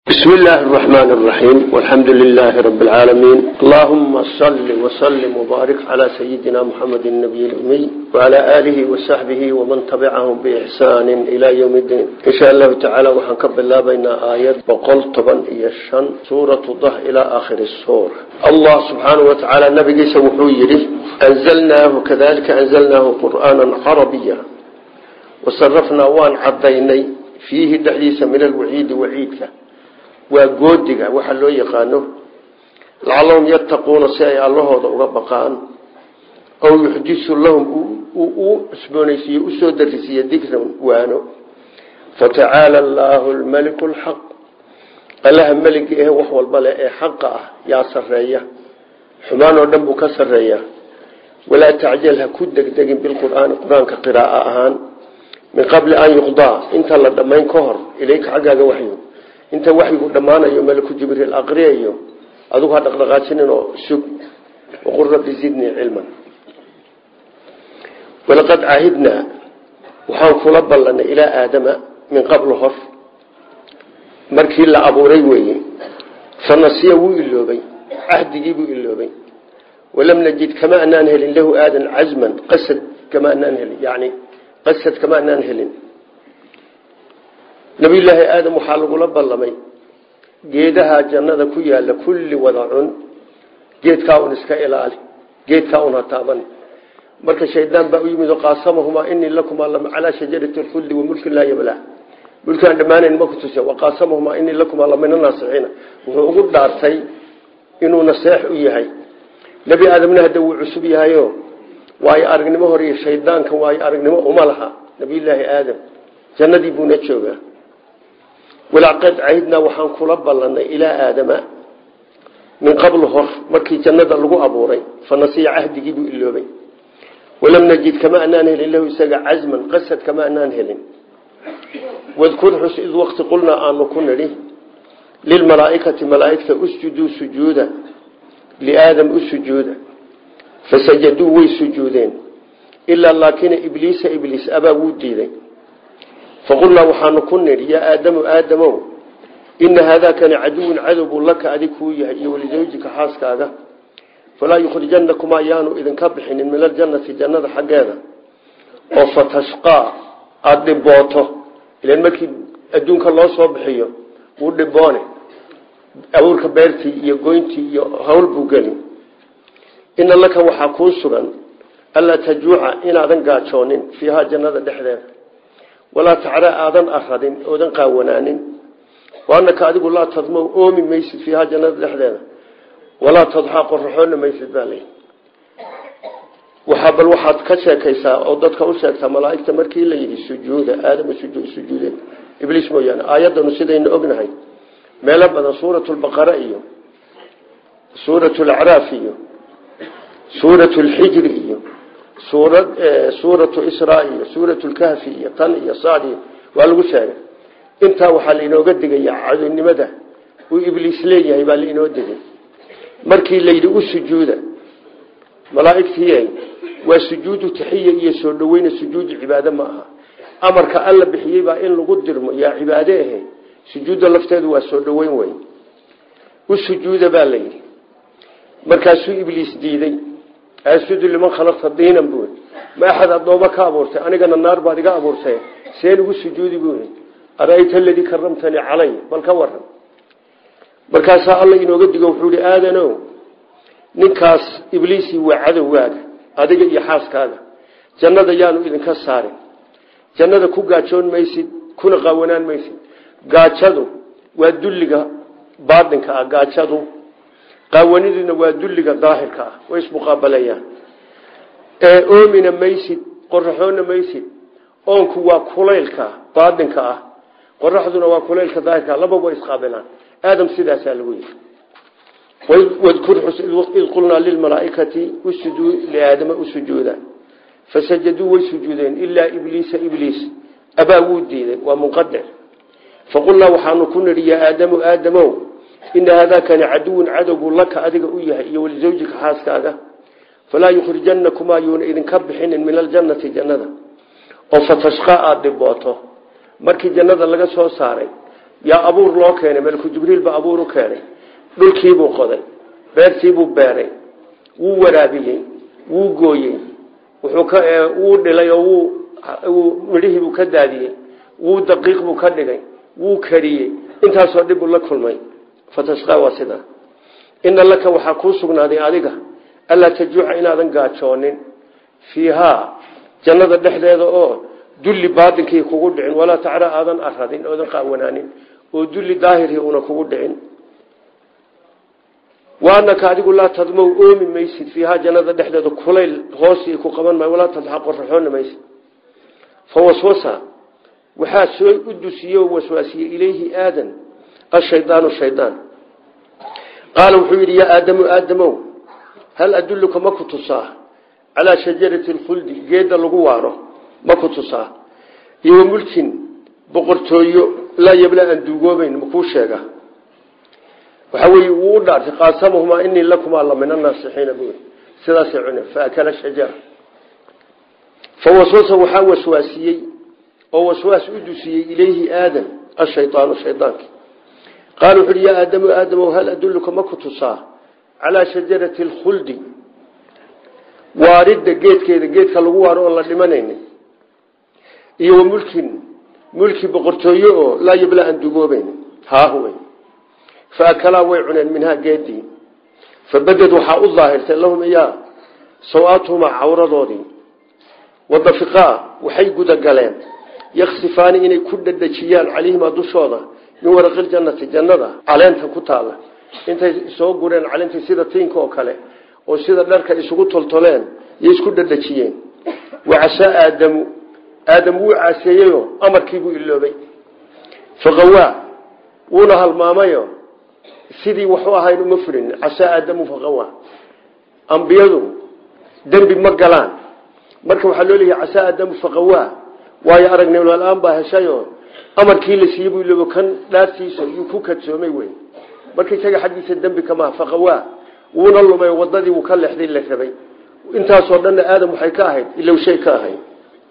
بسم الله الرحمن الرحيم والحمد لله رب العالمين اللهم صل وسلم وبارك على سيدنا محمد النبي الأمي وعلى آله وصحبه ومن تبعهم بإحسان إلى يوم الدين إن شاء الله تعالى وحنكب الله بين آيات وقل طبعا إيشان سورة ضح إلى آخر السورة الله سبحانه وتعالى نبي سوحويره أنزلناه كذلك أنزلناه قرآنا عربيا وصرفنا وان عضيني فيه دحيس من الوعيد وعيدك waa goodiga waxa loo yaqaano lacallahum yattaquuna si ay allahooda uga baqaan ow yuxdisu lahum u cusboonaysiiyo usoo darisiiyo dikran waano fatacaala allaahu lmaliku lxaq allaha meliga eh wax walba leh ee xaqa ah yaa sareeya xumaan oo dhan buu ka sareeyaa walaa tacjal ha ku degdegin bilqur'aani qur-aanka qiraaa ahaan min qabli an yuqdaa inta la dhammayn ka hor ilayka xaggaaga waxyu inta waxyigu dhammaanayo malaku jibriil aqriyayo adugu ha dhaqdhaqaajinin oo sug waqul rabbi zidnii cilman walaqad caahidnaa waxaan kula ballanay ilaa aadama min qablu hor markii la abuuray weeye fanasiya wuu iloobay cahdigii buu iloobay walam najid kama anaan helin lahu aadan cazman qasad kama anaan helin yani qasad kama anaan helin nabiyullaahi aadam waxaa lagula ballamay geedaha jannada ku yaalla kulli wada cun geedkaa un iska ilaali geedkaa un ha taaban marka shaydaan baa u yimid oo qaasamahumaa inii lakumaa calaa shajarati lkhuldi wa mulkin laa yablaa mulkaan dhammaanayn ma ku tuse waqaasamahumaa inii lakumaa lamina naasixiina wuxuu ugu dhaartay inuu naseex u yahay nebi aadamna hadda wuu cusub yahayo waayo aragnimo hore iyo shaydaankan waayo aragnimo uma laha nabiyullaahi aadam jannadii buuna joogaa walaqad cahidnaa waxaan kula ballanay ilaa aadama min qabl hor markii jannada lagu abuuray fanasiya cahdigii buu iloobay walam najid kama anaan helin lahu isaga cazman qasad kama anaan helin wadkur xus id waqti qulnaa aanu ku nidhi lilmalaaikati malaaigta usjuduu sujuuda liaadam u sujuuda fasajaduu way sujuudeen ilaa laakina ibliisa ibliis abaa wuu diiday faqulnaa waxaanu ku nidhi yaa aadamu aadamow ina haadaakani caduwun cadowbuu laka adig kuu yahay iyo walisawjika xaaskaaga falaa yukhrijanakumaa yaanu idinka bixinin min aljannati jannada xaggeeda oo fatashqaa aada dhibooto ilan markii adduunka loo soo bixiyo wuu dhiboone abuurka beertii iyo goyntii iyo hawl buu geli ina laka waxaa kuu sugan allaa tajuuca inaadan gaajoonin fiihaa jannada dhexdeeda walaa tacra aadan aradin oodan qaawanaanin waanaka adigu laa tadmow oomi maysid fiihaa jannada dhexdeeda walaa tadxaa qoraxoona maysid baa lay waxaa bal waxaad ka sheekaysaa oo dadka u sheegtaa malaaigta markii la yidhi sujuuda aadama sujuudeen ibliis mooyaane aayadanu sidaynu ognahay meelo badan suurat lbaqara iyo suurat lacraaf iyo suurat lxijri iyo suuratu isra iyo suurat lkahfi iyo tan iyo sad waa lagu sheegay intaa waxaa lainooga digaya cadownimada uu ibliis leeyahay baa lainoo digay markii layidhi u sujuuda malaaigtii waa sujuudu taxiya iyo soo dhaweyna sujuudu cibaade ma aha amarka alla bixiyey baa in lagu dirmo yaa cibaade ahe sujuudda lafteedu waa soo dhaweyn wey u sujuuda baa layidhi markaasuu ibliis diiday asjudu liman khalaqta diinan buu ma axad addooma ka abuurtay anigana naar baad iga abuurtay seen ugu sujuudi buui arayta aladii karamtanii calay bal ka waran markaasaa alla inooga digo wuxuu ihi aadano ninkaas ibliisi waa cadowgaaga adiga iyo xaaskaaga jannada yaanu idinka saarin jannada ku gaajoon maysid kuna qaawanaan maysid gaajadu waa dulliga baatinka ah gaajadu qaawaniduna waa dulliga daahirka ah way ismuqaabalayaan ee oomina maysid qoraxoona maysid oonku waa kulaylka baatinka ah qoraxduna waa kulaylka daahirka laba way isqaabilaan aadam sidaasaa lagu yiri wadkur xus id qulnaa lilmalaaikati usjuduu liaadama usujuuda fasajaduu way sujuudeen ilaa ibliisa ibliis abaa wuu diiday waa munqadic faqulnaa waxaanu ku nidhi yaa aadamu aadamow ina haadaakani caduwun cadowbuu laka adiga u yahay iyo walisawjika xaaskaaga falaa yukhrijanakumaa yuuna idinka bixinin min aljannati jannada oo fatashqaa aada dhibooto markii jannada laga soo saaray yaa abuur loo keenay malku jibriil baa abuur u keenay dhulkiibuu qoday beertiibuu beeray wuu waraabiyey wuu gooyey wuu dhilay oo midhihiibuu ka daadiyey wuu daqiiq buu ka dhigay wuu kariyey intaasoo dhib uu la kulmay fatashqaa waa sidaa ina laka waxaa kuu sugnaaday adiga allaa tajuuca inaadan gaajoonin fiihaa jannada dhexdeeda oo dulli baatinkii kugu dhicin walaa tacra aadan aradin oodan qaawanaanin oo dulli daahirkii una kugu dhicin waanaka adigu laa tadmow oomi maysid fiihaa jannada dhexdeeda kulayl hoosii ku qaban maayo walaa tadxa qoraxoona maysid fa waswasa waxaa soo u dusiyey oo waswaasiyey ilayhi aadan ashaydaanu shaydaan qaala wuxuu yidhi yaa aadamu aadamow hal adulluka ma ku tusaa calaa shajarati lkhuldi geedda lagu waaro ma ku tusaa iyo wa mulkin boqortooyo laa yabla aan duugoobayn makuu sheega waxaa weeye wuu u dhaartay qaasamahumaa inii lakumaa la min annaasixiina buuri sidaasay cuneen faakala shajara fa waswasa waxaa waswaasiyey oo waswaas u dusiyey ilayhi aadan ashaydaanu shaydaanki qaala wuxu uhi yaa aadamu aadamow hal adulluka ma ku tusaa calaa shajarati alkhuldi waaridda geedkeeda geedka lagu waaro oon la dhimanaynin iyo wa mulkin mulki boqortooyo oo laa yabla aan dugoobeyn haahuwey faakalaa way cuneen minhaa geedii fabaded waxaa u daahirtay lahum iyaa sawaatuhumaa cawradoodii wadafiqaa waxay gudagaleen yaksifaani inay ku dhadhajiyaan calayhimaa dushooda min waraqiljannati jannada caleenta ku taalla intay soo gureen caleentii sida tiinka oo kale oo sida dharka isugu toltoleen iyo isku dhadhajiyeen wacasaa aadamu aadam wuu caaseeyeyo amarkiibuu iloobay faqawaa wuuna halmaamayo sidii waxu ahayn uma furin casaa aadamu faqawaa ambiyadu dembi ma galaan marka waxaa loo leeyahay casaa aadamu faqawaa waayo aragnimla-aan baa heshayo amarkii la siiyey buu iloobo kan dhaartiisa yuu ku kadsoomay wey marka isaga xaggiisa dembi kamaha faqawaa wuuna lumay wadadii wuu ka leexday la rabay intaasoo dhanna aadam waxay ka ahayd ilow shay ka ahayd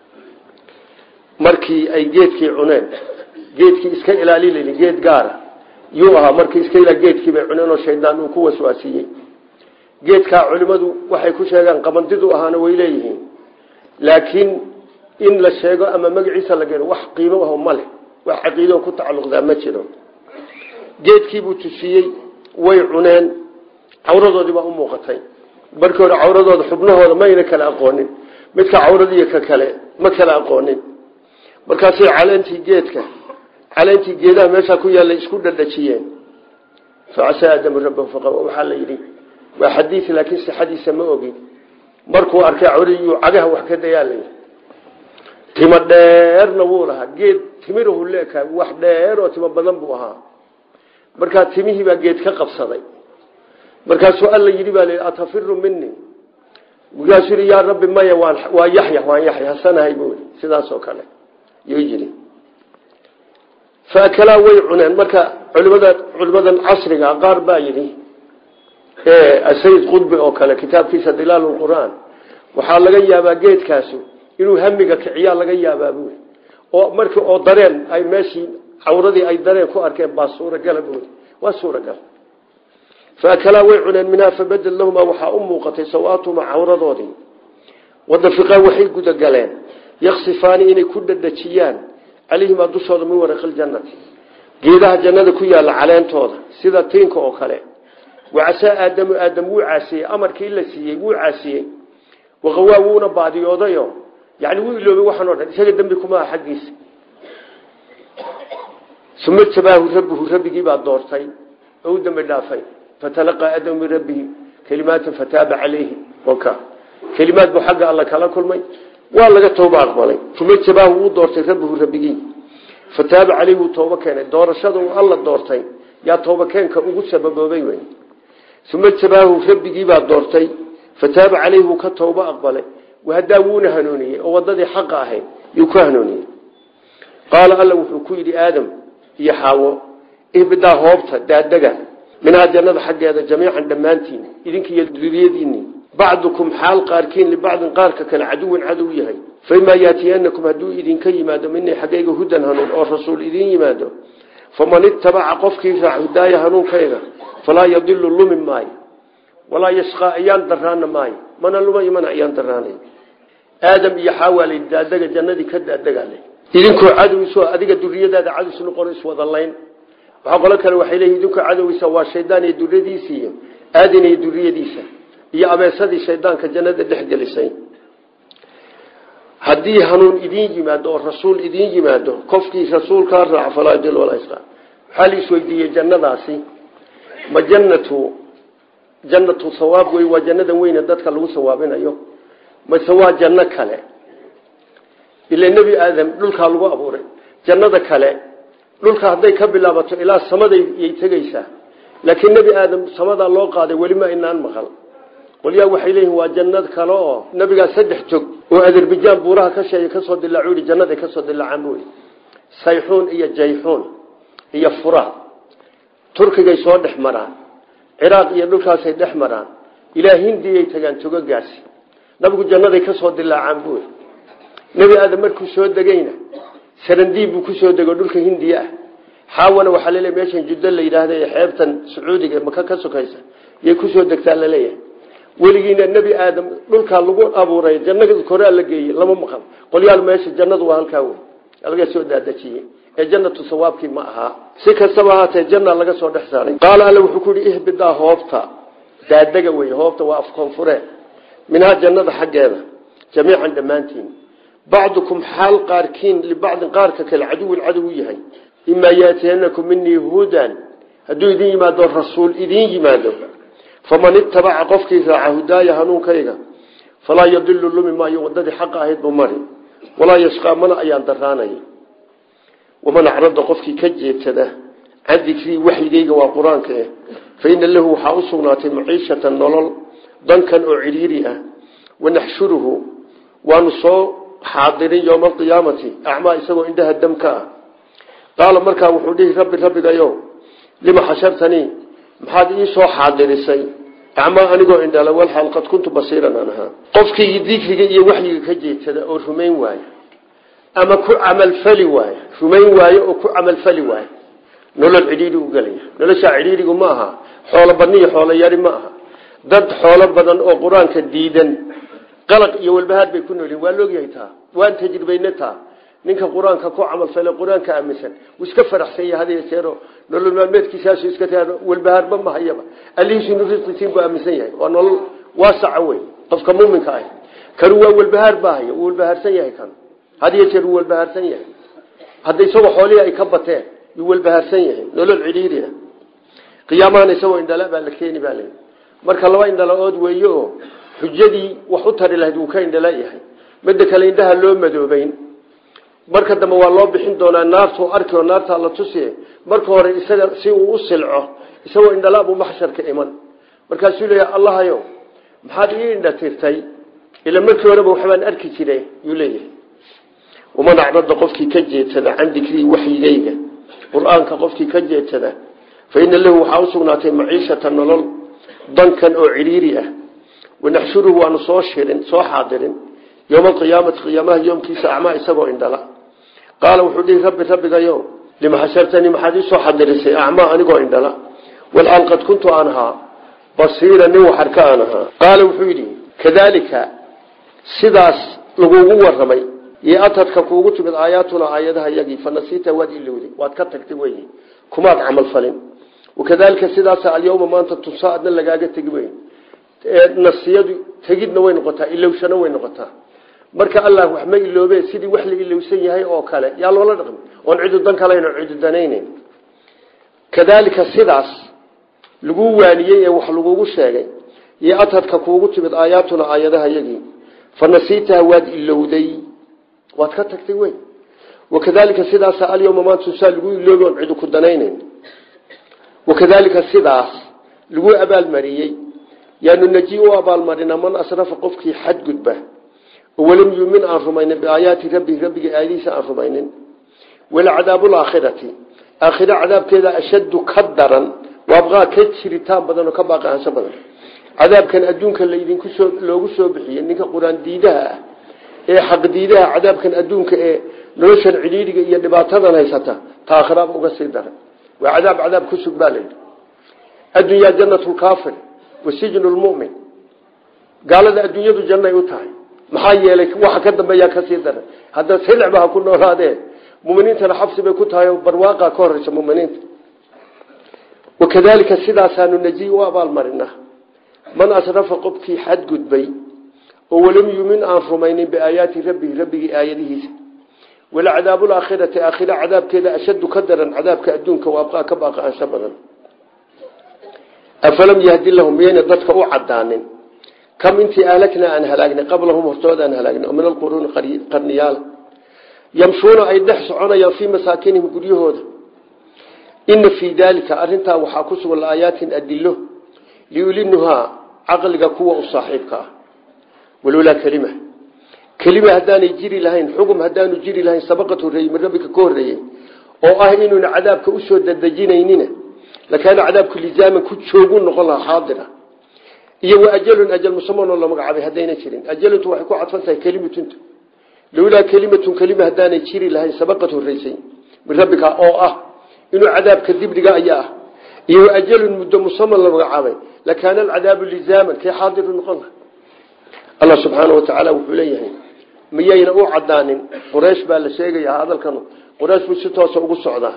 markii ay geedkii cuneen geedkii iska ilaaliln geed gaara yuu ahaa markii iska ila geedkii bay cuneen oo shaydaan uu ku waswaasiyey geedkaa culimadu waxay ku sheegaan qabandidu ahaana way leeyihiin laakiin in la sheego ama magaciisa la geno wax qiimo aho ma leh wax caqiido ku tacalluqdaa ma jiro geedkiibuu tusiyey way cuneen cawradoodii baa u muuqatay markii hore cawradooda xubnahooda mayna kala aqoonin midka cawradiiyo ka kale ma kala aqoonin markaasay caleentii geedka caleentii geedaha meeshaa ku yaalla isku dhadhajiyeen facasaa aadamu rabbahu faqa waxaa la yidhi waa xadiid laakiin sixadiisa ma ogin markuu arkay cawradii cagaha wax ka dayaa la yidhi timo dheerna wuu lahaa geed timirahu leeka wax dheer oo timo badan buu ahaa markaa timihii baa geed ka qabsaday markaasuu alla yidhi baa l atafiru mini markaasuu yii yaa rabbi maya waa yaxya waan yaxya hasanahay buui sidaas oo kale yuu yidhi faakalaa way cuneen marka culimada culimadan casriga qaar baa yidhi sayid qudbi oo kale kitaabkiisa dilaal qur'aan waxaa laga yaabaa geedkaasu inuu hamiga kiciyaa laga yaabaa buui oo markii oo dareen ay meeshii cawradii ay dareen ku arkeen baa suuragala buui waa suuragal faakalaa way cuneen minhaa fabadel lahumaa waxaa u muuqatay sawaatuhumaa cawradoodii wadafiqaa waxay gudagaleen yaksifaani inay ku dhadhajiyaan calayhimaa dushooda min waraqaljannati geedaha jannada ku yaalla caleentooda sida tiinka oo kale wacasaa aadamu aadam wuu caasiyey amarkii la siiyey wuu caasiyey waqawaa wuuna baadiyoodayo yani wuu iloobay waxaan o dhan isaga dembi kuma aha xaggiisa uma tabaahu rabbuhu rabbigii baa doortay oo u dembi dhaafay fatalaqaa aadamu min rabbihi kelimaatin fataaba calayhi waka kelimaad buu xagga alla kala kulmay waa laga tooba aqbalay uma tabaahu wuu doortay rabbuhu rabbigii fataaba caleyhi wuu tooba keenay doorashada uu alla doortay yaa tooba keenka ugu sababoobay wey uma tabaahu rabbigii baa doortay fataaba caleyhi wuu ka tooba aqbalay wahadaa wuuna hanuuniyey oo wadadii xaqa ahayd yuu ku hanuuniyey qaala alla wuxuu ku yidhi aadam iyo xaawo ihbidaa hoobta daadega minhaa jannada xaggeeda jamiican dhammaantiin idinkiiyo duriyadiinni bacdukum xaal qaarkiin libacdin qaarka kale caduwan cadow yahay faimaa yaatiyanakum hadduu idinka yimaado minii xaggayga hudan hanuun oo rasuul idiin yimaado faman itabaca qofkii raac hudaaya hanuunkayga falaa yadilu lumi maayo walaa yashqaa ayaan daraana maayo mana lumayo mana ayaan daraanay aadam iyo xaawaalay daadega jannadii ka daadegale idinkoo cadowgiisoo adiga duriyadaada cadows noqon iswada layn waxaa qolo kale waxay leeyihin idinkoo cadowgiisa waa shaydaan iyo duriyadiisa iyo aadan iyo duriyadiisa iyo abeesadii shaydaanka jannada dhex gelisay haddii hanuun idiin yimaado oo rasuul idiin yimaado qofkii rasuulkaa raaca falaa yadil walaa yashqaa waxaa la isweydiiyey jannadaasi ma jannatu jannatu hawaab wey waa jannadan weyne dadka lagu sawaabinayo mase waa janno kale ila nebi aadam dhulkaa lagu abuuray jannada kale dhulka hadday ka bilaabato ilaa samaday yay tegeysaa laakiin nebi aadam samadaa loo qaaday welima inaan maqal qolyaa waxay leeyihin waa jannad kale oo nabigaa saddex jog oo azerbajaan buuraha ka sheegay kasoo dilaacu yidhi jannaday kasoo dilaacaan buu yidhi sayxuun iyo jayxuun iyo furaad turkigay soo dhex maraan ciraaq iyo dhulkaasay dhex maraan ilaa hindiyay tagaan togogaasi nabigu jannaday kasoo dilaacaan buu yidhi nebi aadam markuu soo degayna sarandiib buu kusoo dego dhulka hindiya ah xaawana waxaa laleeyahy meeshan juddo la yidhaahda ee xeebtan sacuudiga maka ka sokaysa yay kusoo degtaa laleeyahay weligiina nebi aadam dhulkaa lagu abuuray jannada korea la geeyey lama maqal qolyaal meesha jannadu waa halkaa wey laga soo daadajiyey ee jannatu sawaabkii ma ahaa si kastaba ahaatee janna laga soo dhex saaray qaala alle wuxuu ku yihi ihbidaa hoobta daadega wey hoobta waa af koonfure minhaa jannada xaggeeda jamiican dhammaantiin bacdukum xaal qaarkiin libacdin qaarka kale caduwin cadow u yahay imaa yaatiyanakum minii hudan hadduu idin yimaado rasuul idin yimaado faman itabaca qofkii raaca hudaaya hanuunkayga falaa yadilu lumi maayo wadadii xaqa ahayd bu mari walaa yashqaa mana ayaan daraanay waman acrada qofkii ka jeedsada can dikrii waxyigayga waa qur-aanka eh fa ina lahu waxaa u sugnaatay maciishatan nolol dankan oo cidhiiri ah wanaxshuruhu waanu soo xaadirin yowma alqiyaamati acmaa isagoo indhaha damka ah qaala markaa wuxuu dhihi rabbi rabbigayo lima xashartanii maxaad ii soo xaadirisay acmaa anigoo indhala walxaal qad kuntu basiiran aan ahaa qofkii dikriga iyo waxyiga ka jeedsada oo rumayn waayo ama ku camalfali waayo rumayn waayo oo ku camalfali waayo nolol cidhiiri u gelaya noloshaa cidhiirigu ma aha xoolo badni iyo xoolo yari ma aha dad xoolo badan oo qur-aanka diidan qalaq iyo walbahaad bay ku noolyihin waa loogyahay taa waan tajribayna taa ninka qur-aanka ku camalfale qur-aanka aaminsan wuu iska faraxsan yahay had yeeseero nolol maalmeedkiisaasu iska taa walbahaarba ma hayaba allihiisinu risqisiin buu aaminsan yahay waa nolol waasaca wey qofka muuminka ah kanu waa walbahaar baa haya wuu walbahaarsan yahay kan had yeeseer wuu walbahaarsan yahay hadda isagoo xoolihii ay ka bateen yuu walbahaarsan yahay nolol cidhiiri ah qiyaamahana isagoo indhala baa la keeni baa leyi marka laba indhala-ood weeye oo xujadii wax u tari lahayd wuu ka indhala yahay midda kale indhaha loo madoobeyn marka dambe waa loo bixin doonaa naartuu arki oo naartaa la tusiye marka hore isaga si uu u silco isagoo indhala buu maxsharka iman markaasuu leeyahay allahayo maxaad ii indha tirtay ila markii horeba waxbaan arki jiray yuu leeyahay waman acrada qofkii ka jeedsada can dikrii waxyigayga qur-aanka qofkii ka jeedsada fa ina lahu waxaa usugnaatay maciishata nolol dankan oo cidhiiri ah wanaxshuruhu waanu soo shirin soo xaadirin yowma alqiyaamati qiyaamaha yoomkiisa acmaa isagoo indhala qaala wuxuu dhihi rabbi rabbigayo lima xashartanii maxaad iisoo xadirisay acmaa anigoo indhala walxaal qad kuntu aan ahaa basiira nin waxarka aan ahaa qaala wuxuu yidhi kadaalika sidaas lagugu waramay iyo atadka kuugu timid aayaatuna aayadaha yagii fanasiita waad ilowday waad ka tagtay wey kumaad camal falin wakadalika sidaasa alyawma maanta tusaa adna lagaaga tegi weyn nasiyadu tegidna way noqotaa ilowshana way noqotaa marka allah wax ma iloobe sidii wax la ilowsan yahay oo kale yaa loola dhaqmi oon cidu dan kalayn oo cidu danayneyn kadaalika sidaas lagu waaniyey ee wax lagugu sheegay iyo atadka kuugu timid aayaatuna aayadaha yagii fanasiitaha waad ilowday waad ka tagtay wey wakadalika sidaasa alyawma maanta tusaa lagu iloobi oon cidu ku danayneyn wakadalika sidaas lagu abaalmariyey yaanu naji u abaalmarina man asrafa qofkii xadgudba oo walam yuumin aan rumaynin biaayaati rabbihi rabbiga aayadihiisa aan rumaynin walacadaabu laakhirati aakhira cadaabkeeda ashaddu ka daran waabqaa ka jiritaan badan oo ka baaqaansho badan cadaabkan adduunka laydinku soo loogu soo bixiyey ninka qur-aan diidaha ah ee xaq diidaha cadaabkan adduunka ee noloshan cidhiidhiga iyo dhibaatadan haysata taakhiraaba uga sii daray waa cadaab cadaab ku sug baa layidhi addunyaa jannatu lkaafir wa sijnu lmu'min gaalada adduunyadu jannay u tahay maxaa yeelay waxa ka dambeeyaa kasii daray hadda silicba ha ku noolaadee muminiintana xabsi bay ku tahay barwaaqa ka horeysa muminiinta wakadalika sidaasaanu najiy u abaalmarinaa man asrafa qofkii xadgudbay oo walam yumin aan rumaynin biaayaati rabbihi rabbigii aayadihiisa walacadaabu laakhirati aakhira cadaabkeeda ashaddu ka daran cadaabka adduunka waabqaa ka baaqaansho badan afalam yahdi lahum miyayna dadka u cadaanin kam intii ahlaknaa aan halaagnay qablahum hortooda aan halaagnay oo min alquruuni qarniyaala yamshuuna ay dhex soconayaan fii masaakinihim guryahooda ina fii daalika arintaa waxaa ku sugan laayaatin adilo liulinuhaa caqliga kuwa u saaxiibka ah walolaa kelima kelima haddaanay jiri lahayn xugum haddaanu jiri lahayn sabaqat horeeyey min rabbika ka horreeyey oo ah inuuna cadaabka usoo dadejinaynina lakaana cadaabku lisaaman ku joogu noqon lahaa xaadira iyo wa ajalun ajal musamanoo la magacaabay haddayna jirin ajaluntu waxay ku cadfan tahay kelimatunta lowlaa kelimatun kelima haddaanay jiri lahayn sabaqad horreysay min rabbika oo ah inuu cadaabka dibdhiga ayaa ah iyo wa ajalun muddo musaman la magacaabay lakaana alcadaabu lisaaman kay xaadiru noqon laha allah subxaana wa tacaala wuxuu leeyahay miyayna u cadaanin quraysh baa la sheegaya hadalkan quraysh buu si toosa ugu socdaa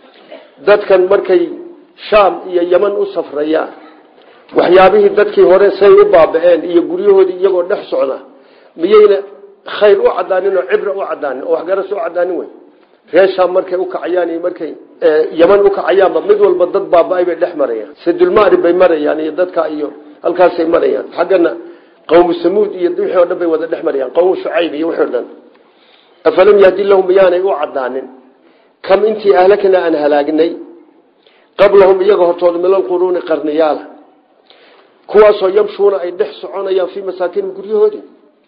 dadkan markay shaam iyo yeman u safrayaan waxyaabihii dadkii hore say u baaba-een iyo guryahoodii iyagoo dhex socda miyayna khayr u cadaanin oo cibra u cadaanin oo waxgaras u cadaanin wey reer shaam markay ukacayaan iyo markay yeman ukacayaanba mid walba dad baaba-ay bay dhex marayaan sadulmari bay marayaan iyo dadka iyo halkaasay marayaan xaggana qawmu samuud iyo wixii o dhan bay wada dhex marayaan qawmu shucayb iyo wixii o dhan afalam yahdi lahum miyaanay u cadaanin kam intii ahlakna aan halaagnay qablahum iyaga hortooda min alquruuni qarniyaala kuwaasoo yamshuuna ay dhex soconayaan fii masaakinihim guryahoodii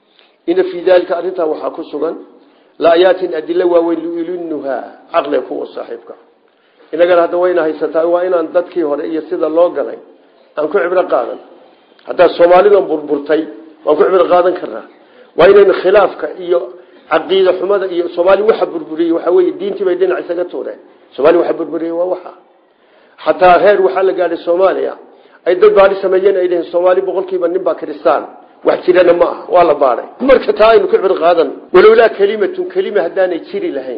ina fii daalika arrintaa waxaa ku sugan laayaatin adilo waaweyn liulinuhaa caqliga kuwa saaxiibka inagana hadda wayna haysataa waa inaan dadkii hore iyo sida loo galay aan ku cibro qaadan haddaa soomaalidan burburtay waan ku cibro qaadan karnaa waa inaynu khilaafka iyo caqiida xumada iyo soomaali waxa burburiyey waxaa wey diintii bay dhinac isaga tuureen somaali waxa burburiyey waa waxa xataa heer waxaa la gaadhay soomaaliya ay dad baadi sameeyeen ay dhaheen soomaali boqolkiiba nin baa kristaan wax jirana ma aha waa la baaday marka taa aynu ka cibro qaadan walowlaa kelimatun kelima haddaanay jiri lahayn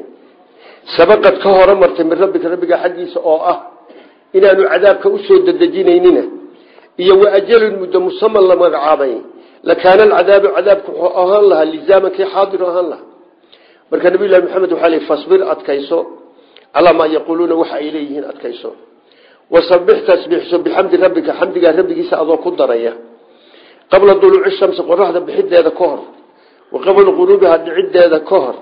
sabaqad ka hore martay min rabbika rabbiga xaggiisa oo ah inaanu cadaabka usoo dadejinaynina iyo wa ajalun muddo musaman la magacaabay lakaana alcadaabu cadaabku wuxuu ahaan lahaa lisaaman kii xaadiru ahaan lahaa marka nabiy llahi maxamed waxaa ley fasbir adkayso calaa maa yaquuluuna waxa ay leeyihiin adkayso wasabix tasbiixso bixamdi rabbika xamdigaa rabbigiisa adoo ku daraya qabla duluuci shamsi qoraxda bixideeda ka hor wa qabla quruubiha dhiciddeeda ka hor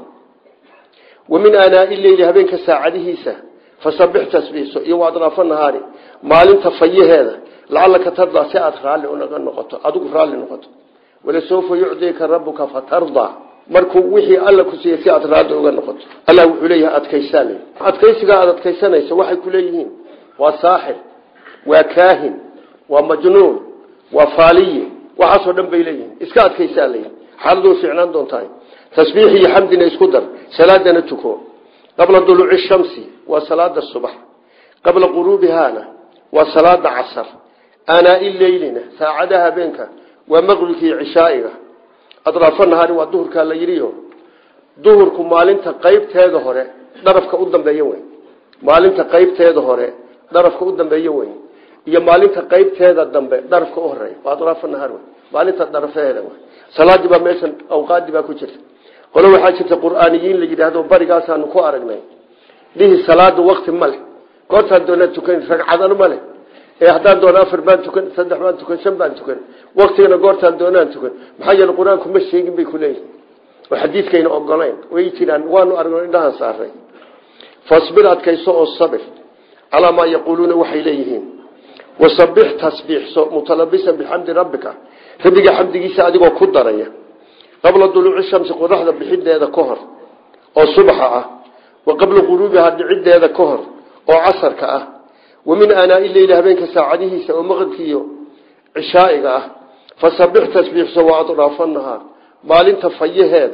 wa min aanaa'i leyli habeenka saacadihiisa fasabix tasbiixso iyo waadraafa nahaari maalinta fayaheeda lacalaka tardaa si aada raalli unaga noqoto adigu raalli noqoto walasawfa yucdika rabuka fatardaa markuu wixii alla ku siiyey si aada raalli uga noqoto allah wuxuu leeyahay adkaysaa le adkaysigaa aada adkaysanayso waxay ku leeyihiin waa saaxir waa kaahin waa majnuun waa faaliye waxaasoo dhan bay leeyihiin iska adkaysaa leeyihi xaaladuu fiicnaan doontahay tasbiix iyo xamdina isku dar salaadana tuko qabla duluuci shamsi waa salaada subax qabla quruubihaana waa salaada casar aanaa-i leylina saacadaha habeenka waa maqribka iyo cishaa'iga adraafo nahaari waa duhurkaa la yidhiyo duhurku maalinta qeybteeda hore dharafka u dambeeya wey maalinta qeybteeda hore dharafka u dambeeya wey iyo maalinta qeybteeda dambe dharafka u horeeya waa adraafo nahaar wey maalinta dharafeheeda wey salaadii baa meeshan awqaadii baa ku jirta qolo waxaa jirta qur-aaniyiin la yidhaahdo barigaasaanu ku aragnay dhihi salaada wakti ma leh goortaan doonaa tukan ragcadana ma leh ee haddaan doona afar baan tukan saddex baan tukan shan baan tukan waktigana goortaan doonaan tukan maxaa yeele qur-aanku ma sheegin bay kuleeyihin oo xadiidkayna ogolayn way jiraan waanu aragno indhahaan saaray fasbir adkayso oo sabir calaa maa yaquuluuna waxay leeyihiin wasabix tasbiixso mutalabisan bixamdi rabbika rabbiga xamdigiisa adigoo ku daraya qabla duluuci shamsi qoraxda bixideeda ka hor oo subaxa ah wa qabla quruubiha dhiciddeeda ka hor oo casarka ah wa min aanaa'i leyli habeenka saacadihiisa oo maqribkiiyo cishaa'iga ah fasabix tasbiixso waa adraafa nahaar maalinta fayaheeda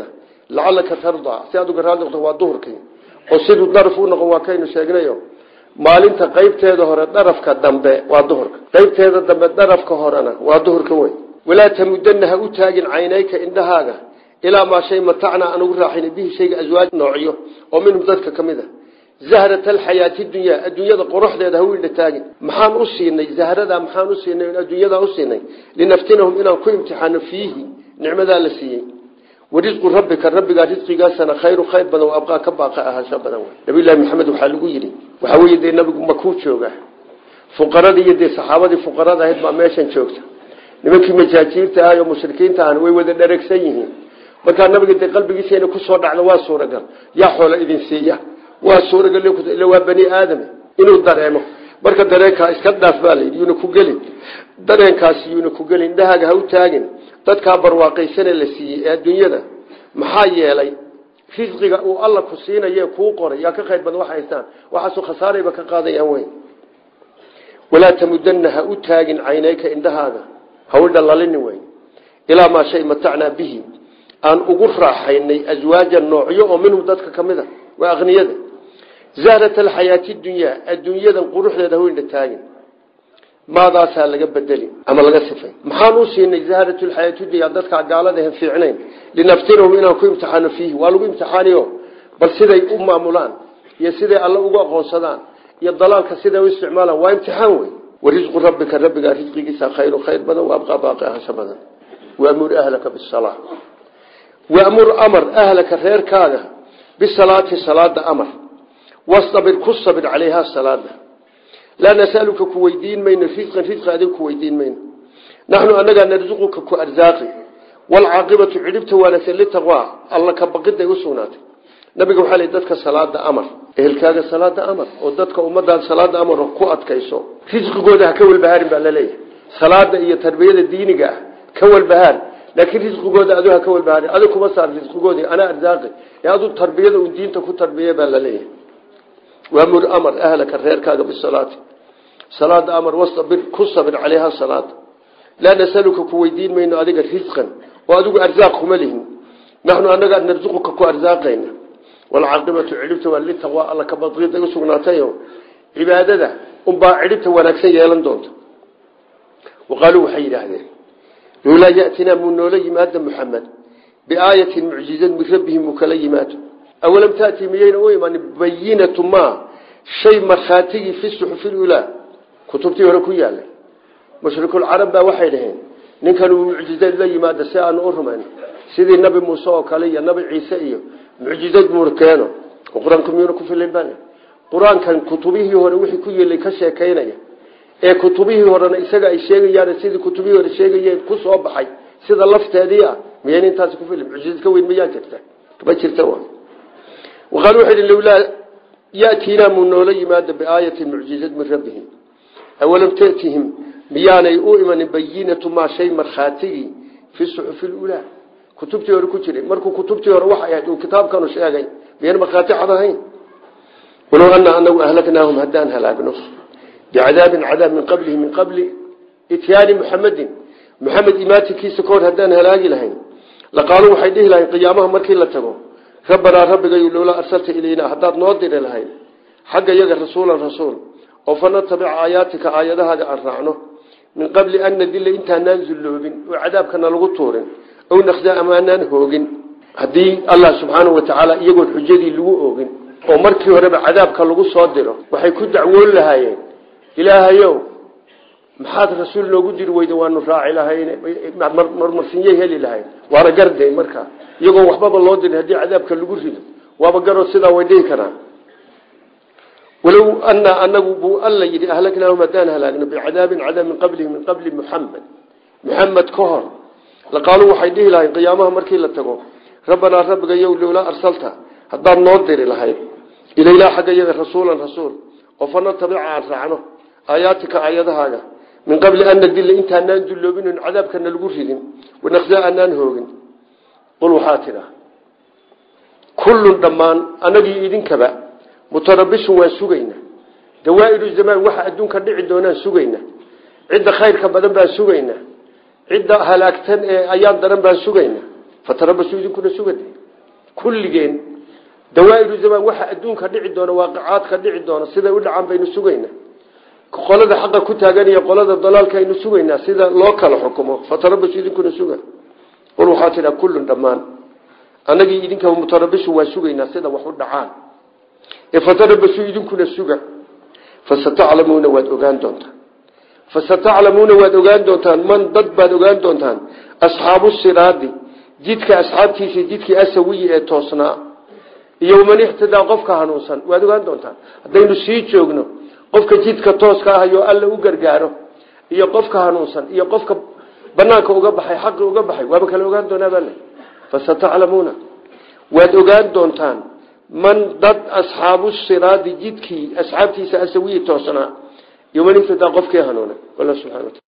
lacalaka tardaa si aad uga raali noqto waa duhurkii oo siduu daraf u noqon waa kaynu sheegnayo maalinta qaybteeda hore darafka dambe waa duhurka qaybteeda dambe darafka horena waa duhurka wey walaa tamudana ha u taagin caynayka indhahaaga ilaa maa shay matacnaa aan ugu raaxayna bihi shayga aswaaj noocyo oo minhum dadka ka mid a zahrat alxayaati dunyaa adduunyada quruxdeeda ha u indha taagin maxaan u siinay zahradaa maxaan u siinay adduunyadaa u siinay linaftinahum inaan ku imtixaano fiihi nicmadaa la siiyey warisqu rabbika rabbigaa risqigaasana khayru khayr badan wa abqaa ka baaqa ahaansho badan wey nabiylahi maxamed waxaa lagu yidhi waxaa weye dee nabigu makuu jooga fuqaradii iyo dee saxaabadii fuqarada ahayd baa meeshan joogta nimankii majaajiirta ahay oo mushrikiinta ahna way wada dheregsan yihiin markaa nabiga dee qalbigiisa inay kusoo dhacdo waa suuragal yaa xoola idin siiya waa suuragal ila waa bani aadam inuu dareemo marka dareenkaa iska dhaaf baa layidhi yuuna ku gelin dareenkaasi yuuna ku gelin indhahaaga ha u taagin dadkaa barwaaqaysane la siiyey ee adduunyada maxaa yeelay risqiga uu alla ku siinaye kuu qoray yaa ka khayr badan wax haystaan waxaasuu khasaarayba ka qaadayaan weyn walaa tamudana ha u taagin caynayka indhahaaga ha u dhalalini weyn ilaa maa shay matacnaa bihi aan ugu raaxaynay aswaaja noocyo oo minhum dadka ka mid a waa aqniyada zahrat alxayaati dunyaa adduunyadan quruxdeeda ha u indha taagin maadaasaa laga bedeli ama laga sifay maxaan u siinay zahrat lxayaati dunya dadkaa gaalada han fiicnayn linaftinahum inaan ku imtixaano fiihi waa lagu imtixaaniyo bal siday u maamulaan iyo siday alle ugu aqoonsadaan iyo dalaalka siday u isticmaalaan waa imtixaan wey warisqu rabbika rabbigaa risqigiisa khayru khayr badan waabqaa baaqi ahasho badan waamur ahlaka bisalaa waamur amar ahlaka reerkaaga bisalaati salaada amar wastabir ku sabir calayhaa salaada laa nasaluka ku weydiin mayno risqan risqi adiga ku weydiin mayno naxnu anagaa narsuquka ku arsaaqi waalcaaqibatu cidhibta wanaagsan litaqwaa alla ka baqiday u sugnaatay nabiga waxaa lii dadka salaada amar ehelkaaga salaada amar oo dadka ummadaada salaada amar ku adkayso risqigooda ha ka walbahaarin baa laleeyahay salaada iyo tarbiyada diiniga ah ka walbahaar laakiin risqigooda adu ha ka walbahaarin adig kuma saar risqigoodi anaa arsaaqi ee adu tarbiyada uu diinta ku tarbiye baa laleeyahay waamur amar ahlaka reerkaaga bisalaati salaada amar wastabir ku sabir calayha salaada laa nasaluka ku weydiin mayno adiga risqan oo adigu arsaaq kuma lihin naxnu anagaa narsuquka ku arsaaqayna waalcaaqibatu cidhibta waa litaqwa alla ka badqiida u sugnaatayo cibaadada unbaa cidhibta wanaagsan yeelan doonta waqaaluu waxay yidhaahdeen lowlaa yatinaa muu noola yimaada muxamed biaayatin mucjizad min rabbihim muu kala yimaado awalam taati miyayna u iman bayinatu ma shay markhaatigii fi suxufi ulaa kutubtii hore ku yaalay mushrikulcarab baa waxay dhaheen ninkan uu mucjizad la yimaado si aanu u rumayn sidii nabi muuse oo kale iyo nabi ciise iyo mucjizad muur keeno qur-aanku miyuuna ku filan baa qur-aankan kutubihii hore wixii ku yeelay ka sheekaynaya ee kutubihii horena isaga ay sheegayaan sidii kutubihii hore sheegayeen ku soo baxay sida lafteedii ah miyayna intaasi ku filan mucjizad ka weyn mayaa jirta ma jirta waqaal wuxuu yidhi lowlaa yatiinaa muu noola yimaado biaayatin mucjizad min rabbihim awalam tatihim miyaanay u imanin bayinatu maa shay markhaatigii fi suxufi lulaa kutubtii hore ku jiray markuu kutubtii hore waxay ahayd uu kitaabkanu sheegay miyaan markhaati cad ahayn walow ana anagu ahlaknaahum haddaan halaagno bicadaabin cadaab min qablihi min qabli ityaani muxamedin muxamed imaatinkiisa kahor haddaan halaagi lahayn laqaaluu waxay dhihi lahayn qiyaamaha markii la tago rabbanaa rabbigayu lowlaa arsalta ilaynaa haddaad noo diri lahayd xagga iyaga rasuulan rasuul oo fanatabica aayaatika aayadahaaga aan raacno min qabli an nadilla intaanaan zulloobin oo cadaabkana lagu tuurin ow nakhdaa amaanaan hoogin haddii allah subxaanau watacaala iyagoon xujadii lagu oogin oo markii horeba cadaabka lagu soo diro waxay ku dacwoon lahaayeen ilaahayow maxaad rasuul noogu diri weyda waanu raaci lahayn marmarsinyay heli lahayn waana garde markaa iyagoo waxbaba loo dirin haddii cadaabka lagu rido waaba garoo sidaa way dhihi karaan walow anaa anagu buu alla yidhi ahlaknaahum haddaan halaagno bicadaabin cadaab min qablihi min qabli muxamed muxamed ka hor laqaaluu waxay dhihi lahayn qiyaamaha markii la tago rabbanaa rabbigayow lowlaa arsalta haddaad noo diri lahayd ilaylaa xagga iyaga rasuulan rasuul oo fanatabica aan raacno aayaatika aayadahaaga min qabli an nadilla intaanaan dulloobin oon cadaabkana lagu ridin wanaqsaa anaan hoogin qul waxaa tidha kullun dhammaan anagii idinkaba mutarabishun waan sugayna dawaa'iru zamaan waxa adduunka dhici doonaan sugayna cidda khayrka badan baan sugayna cidda halaagtan ee ayaan daran baan sugayna fatarabasu idinkuna sugade kulligeen dawaa'iru zamaan waxa adduunka dhici doona waaqicaadka dhici doona siday u dhacaan baynu sugaynaa qolada xaqa ku taagan iyo qolada dalaalka aynu sugaynaa sida loo kala xukumo fatarabashu idinkuna suga qul waxaa tidhaa kullun dhammaan annagii idinka mutarabishu waa sugaynaa sida wax u dhacaan ee fatarabashu idinkuna suga fasataclamuuna waad ogaan doontaan fasataclamuuna waad ogaan doontaan man dad baad ogaan doontaan asxaabu siraadi jidka asxaabtiisa jidkii asawiyi ee toosnaa iyo man ixtidaa qofka hanuunsan waad ogaan doontaan haddaynu sii joogno qofka jidka tooska ah iyo alla u gargaaro iyo qofka hanuunsan iyo qofka banaanka uga baxay xaqi uga baxay waaba kala ogaan doonaa baa le fasataclamuuna waad ogaan doontaan man dad asxaabu siraadi jidkii asxaabtiisa asawiyi toosnaa iyo man ixtidaa qofkii hanuuna alla subxana wataala